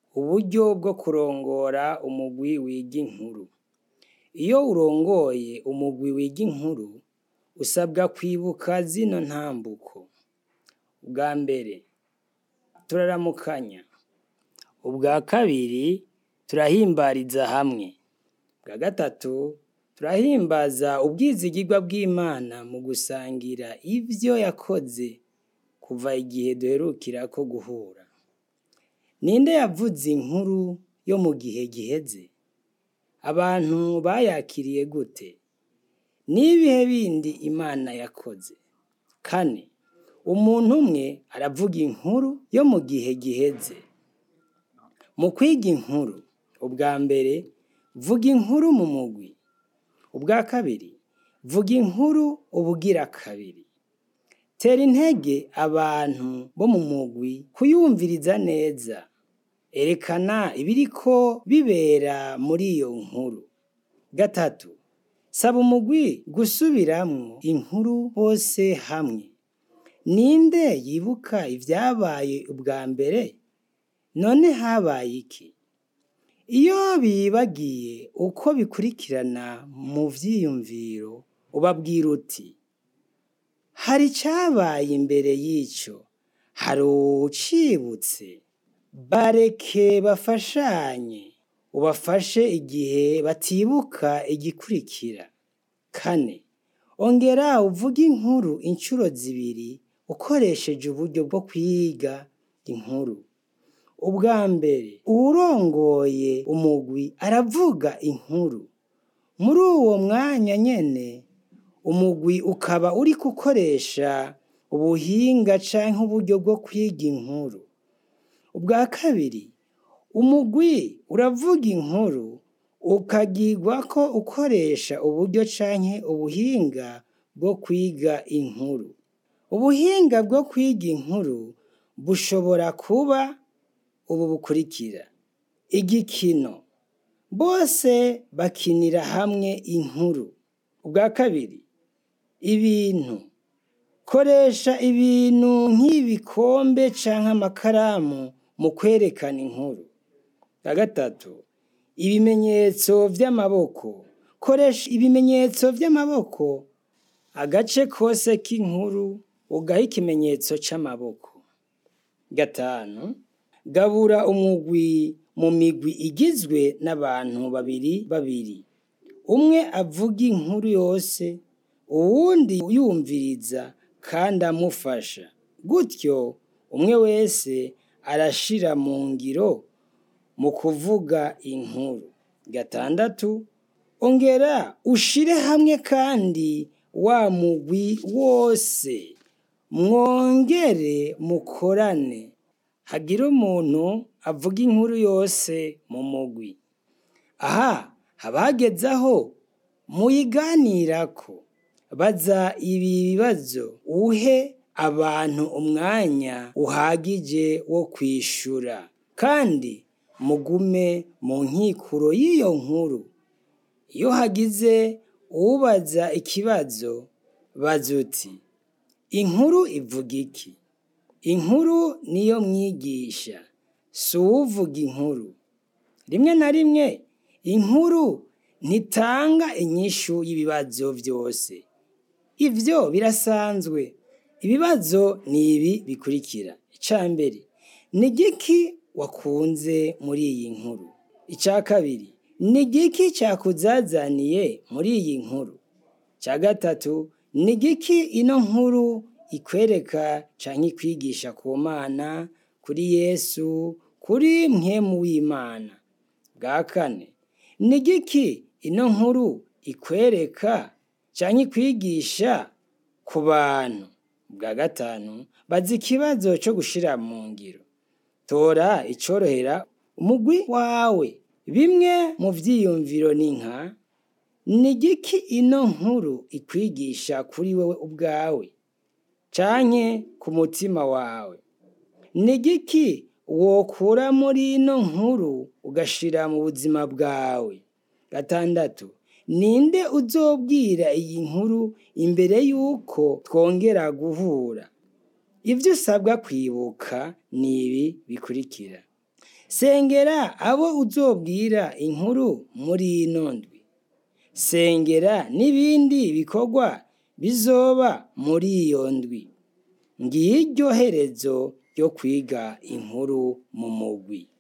Uburyo bwo kurongora umugwi wiga inkuru. Iyo urongoye umugwi wiga inkuru, usabwa kwibuka zino ntambuko. Ubwa mbere, turaramukanya. Ubwa kabiri, turahimbariza hamwe. Ubwa gatatu, turahimbaza ubwizigirwa bw'Imana mu gusangira ivyo yakoze kuva igihe duherukirako guhura. Ninde yavuze inkuru yo mu gihe giheze? Abantu bayakiriye gute? N'ibihe bindi Imana yakoze? Kane, umuntu umwe aravuga inkuru yo mu gihe giheze. Mu kwiga inkuru, ubwa mbere, vuga inkuru mu mugwi. Ubwa kabiri, vuga inkuru ubugira kabiri. Tera intege abantu bo mu mugwi kuyumviriza neza. Erekana ibiriko bibera muri iyo nkuru. Gatatu, saba umugwi gusubiramwo inkuru bose hamwe. Ninde yibuka ivyabaye ubwa mbere? None habaye iki? Iyo bibagiye uko bikurikirana mu vyiyumviro, ubabwira uti: hari icabaye imbere y'ico, hari uwucibutse? Bareke bafashanye, ubafashe igihe batibuka igikurikira. Kane, ongera uvuge inkuru incuro zibiri ukoresheje uburyo bwo kwiga inkuru. Ubwa mbere, uwurongoye umugwi aravuga inkuru. Muri uwo mwanya nyene, umugwi ukaba uriko ukoresha ubuhinga canke uburyo bwo kwiga inkuru. Ubwa kabiri, umugwi uravuga inkuru ukagirwako ukoresha uburyo canke ubuhinga bwo kwiga inkuru. Ubuhinga bwo kwiga inkuru bushobora kuba ubu bukurikira: igikino, bose bakinira hamwe inkuru. Ubwa kabiri, ibintu, koresha ibintu nk'ibikombe canke amakaramu mu kwerekana inkuru. Ubwa gatatu, ibimenyetso vy'amaboko, koresha ibimenyetso vy'amaboko agace kose k'inkuru ugahe ikimenyetso c'amaboko. Gatanu, gabura umugwi mu migwi igizwe n'abantu babiri babiri. Umwe avuga inkuru yose, uwundi yumviriza kandi amufasha. Gutyo umwe wese arashira mu ngiro mu kuvuga inkuru. Gatandatu, ongera ushire hamwe kandi wa mugwi wose, mwongere mukorane. Hagire umuntu avuga inkuru yose mu mugwi. Aha haba hageze aho muyiganirako. Baza ibi bibazo uhe abantu umwanya uhagije wo kwishura. Kandi mugume mu nkikuro y'iyo nkuru. Iyo hagize uwubaza ikibazo, baza uti: inkuru ivuga iki? Inkuru niyo mwigisha, si uwuvuga inkuru. Rimwe na rimwe, inkuru ntitanga inyishu y'ibibazo vyose. Ivyo birasanzwe. Ibibazo ni ibi bikurikira: ica mbere, ni igiki wakunze muri iyi nkuru? Ica kabiri, ni igiki cakuzazaniye muri iyi nkuru? Ica gatatu, ni igiki ino nkuru ikwereka canke ikwigisha ku Mana, kuri Yesu, kuri mpwemu w'Imana? Bwa kane, ni igiki ino nkuru ikwereka canke ikwigisha ku bantu? Bwa gatanu, baza ikibazo co gushira mu ngiro. Tora icorohera umugwi wawe. Bimwe mu vyiyumviro ni nka: ni igiki ino nkuru ikwigisha kuri wewe ubwawe canke ku mutima wawe? Ni igiki wokura muri ino nkuru ugashira mu buzima bwawe? Gatandatu, ninde uzobwira iyi nkuru imbere yuko twongera guhura? Ivyo usabwa kwibuka ni ibi bikurikira: sengera abo uzobwira inkuru muri ino ndwi sengera n'ibindi bikorwa bizoba muri iyo ndwi ngiryo herezo ryo kwiga inkuru mu mugwi